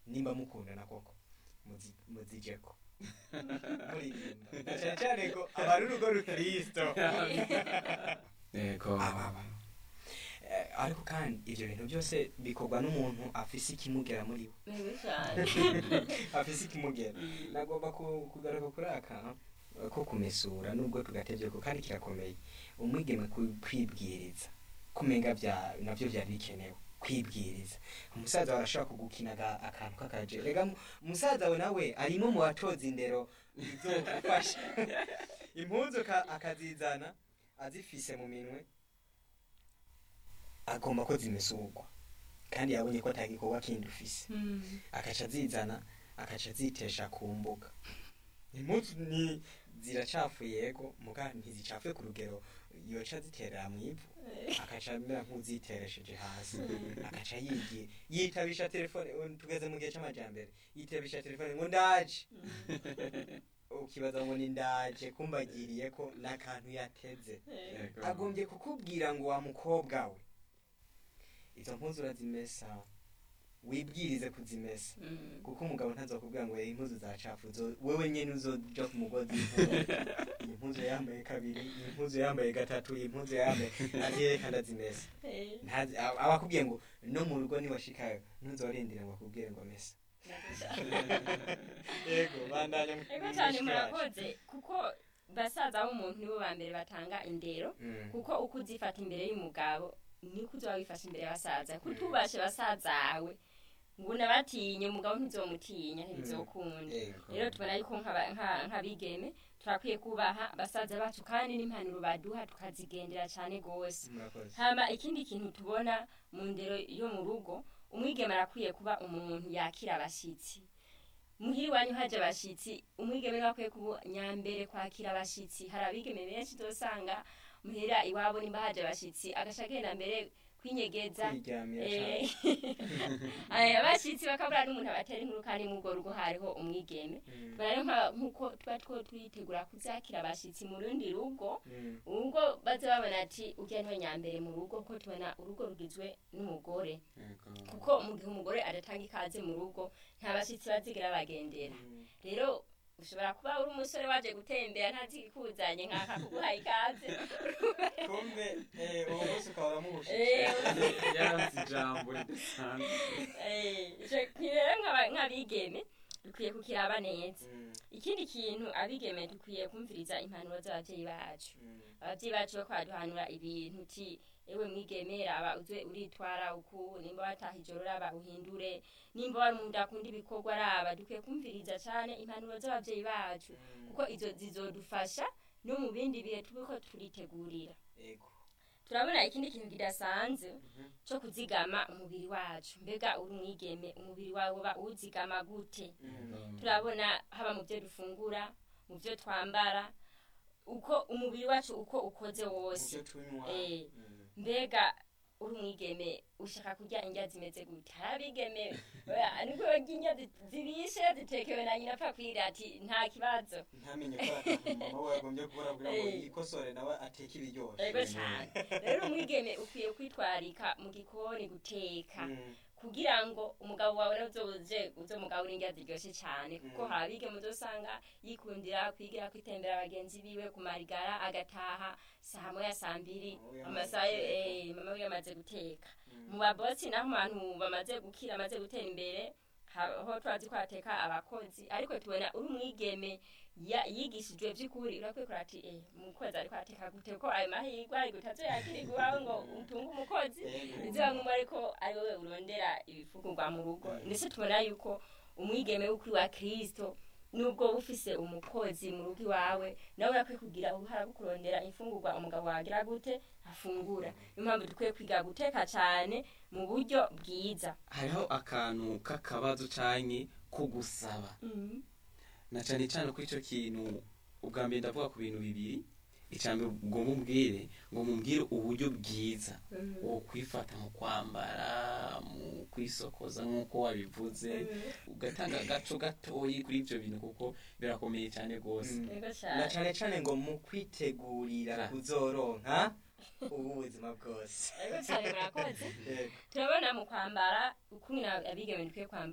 nimba mukundana koko muzi- muzijeko muririmba na cane cane ko aba ari urugo rukristo yego ababa Eh, ariko kandi ivyo bintu byose bikorwa n'umuntu afise ikimugera muri we Bibi cyane afise ikimugera nagomba ku- kugaruka kuri aka eh, ko kumesura nubwo tugatevyeko kandi kirakomeye umwigeme ku- kwibwiriza kumenga vya navyo vyari bikenewe kwibwiriza umusaza wawe arashobora kugukina aga- akantu k'akaje rega mu- umusaza we nawe arimo mu batoza indero bizogufasha impuzu ka- akazizana azifise mu minwe agomba ko zimesurwa kandi yabonye ko atagikorwa kindi ufise akaca azizana akaca azitesha ku mbuga impuzu ni ziracafuye yego muga ntizicafuye ku rugero yoca ziterera mu ivu akaca amera nk'uziteresheje hasi akaca yigiye yitabisha telefone ubu tugeze mu gihe c'amajambere yitabisha telefone ngo ndaje ukibaza ngo ni ndaje kumbagiriye ko n'akantu yateze Yego. agombye kukubwira ngo wa mukobwa we izo mpuzu urazimesa wibwirize kuzimesa kuko umugabo ntazokubwira ngo impuzu zacafu wewe nyene uzoja ku mugozi iyi mpuzu yambaye kabiri iyi mpuzu yambaye gatatu iyi mpuzu yambaye azireka ndazimesa Ntazi- aba- aba akubwiye ngo no mu rugo niwashikayo ntuzorindira ngo akubwire ngo mesa yego bandanya ego cyane murakoze kuko basaza b'umuntu nibo ba mbere batanga indero Mm. kuko uko uzifata imbere y'umugabo niko uzoba wifashe imbere y'abasaza kutubashe basazawe ngo nabatinye umugabo ntizomutinya ntibizokunda Yego. rero tubona yuko nk'aba- nka- nk'abigeme turakwiye kubaha basaza bacu kandi n'impanuro baduha tukazigendera cyane rwose murakoze hama ikindi kintu tubona mu ndero yo mu rugo umwigeme arakwiye kuba umuntu yakira abashyitsi muhiri wanyu haje abashyitsi umwigeme niwe akwiye kuba nyambere kwakira abashyitsi hari abigeme benshi uzosanga muhira iwabo nimba haje abashyitsi agaca agenda mbere kwinyegeza kwiryamira Eh, cane eh, abashyitsi bakabura n'umuntu abatera inkuru kandi mu rugo rugo hariho umwigeme Mm. tubona rero nka- nk'uko tuba two twitegura kuzakira abashyitsi mu rundi rugo Mm. ubwo baza babona ati ujya niwe nyambere mu rugo ko tubona urugo rugizwe n'umugore Yego. kuko mu gihe umugore adatanga ikaze mu rugo nta bashyitsi bazigira bagendera Mm. rero ushobora kuba uri umusore waje gutembera ntazi ikikuzanye nkaka kuguha ikaze kumbe eh, uwo munsi ukaba uramuhushe Eh, yaranze ijambo ridasanzwe Eh, ico rero nk'aba- nk'abigeme dukwiye kukiraba neza Mm. ikindi kintu abigeme dukwiye kumviriza impanuro z'ababyeyi bacu Mm. ababyeyi bacu bako baduhanura ibintu uti ewe mwigeme raba uze uritwara uku nimba wataha ijoro raba uhindure nimba wari umuntu akunda ibikorwa raba dukwiye kumviriza cyane impanuro z'ababyeyi bacu kuko izo zizodufasha no mu bindi bihe turiko turitegurira Ego. turabona ikindi kintu kidasanzwe Mhm. cyo kuzigama umubiri wacu mbega uri umwigeme umubiri wawe uba uwuzigama gute Mm. turabona haba mu byo dufungura mu byo twambara uko umubiri wacu uko ukoze wose Muvyo tunywa. Eh. Mm. mbega uri umwigeme ushaka kurya indya zimeze gute hari abigeme oya, nubwo barya indya zi- zibishe zitekewe na nyina apfa kwira ati nta kibazo ntamenye ko ari akantu mama we yagombye kubona kugira ngo Eh. yikosore nawe ateke ibiryoshe ego cyane rero umwigeme ukwiye kwitwarika mu gikoni guteka Mm. kugira ngo umugabo wawe nawe uzoze uzo mugabo indya ziryoshye cyane kuko Mm. hari abigeme uzosanga yikundira kwigira kwitembera bagenzi biwe ku marigara agataha saa moya saa mbiri Mama we yamaze amasaha guteka. eh, mama we yamaze guteka Mm. mu babosi naho mu bantu bamaze gukira bamaze gutera imbere aho turazi ko hateka abakozi ariko tubona uri umwigeme ya- yigishijwe by'ukuri urakwiye kurata ati eh umukozi ariko ateka gute ko ayo mahirwe ari gute azoyakirirwa iwawe ngo utunge umukozi Ego. biziba nk'umu ariko ari wowe urondera ibifungurwa mu rugo ndetse tubona yuko umwigeme w'ukuri wa kirisito nubwo uba ufise umukozi mu rugo iwawe nawe urakwiye kugira uruhara rwo kurondera imfungurwa umugabo wagira gute afungura niyo mpamvu dukwiye kwiga guteka cyane mu buryo bwiza hariho akantu k'akabazo canke ko gusaba na cane cane ko ico kintu ubwa mbere ndavuga ku bintu bibiri icambere ngo mumbwire ngo mumbwire uburyo bwiza wo kwifata mu kwambara mu kwisokoza nk'uko wabivuze ugatanga agaco gatoyi kuri ivyo bintu kuko birakomeye cane rwose Mm. Ego na cyane cane cane ngo mu kwitegurira Ja. kuzoronka ubu buzima bwose Ego cyane murakoze Yego. turabona mu kwambara ukuntu abigeme dukwiye kwambara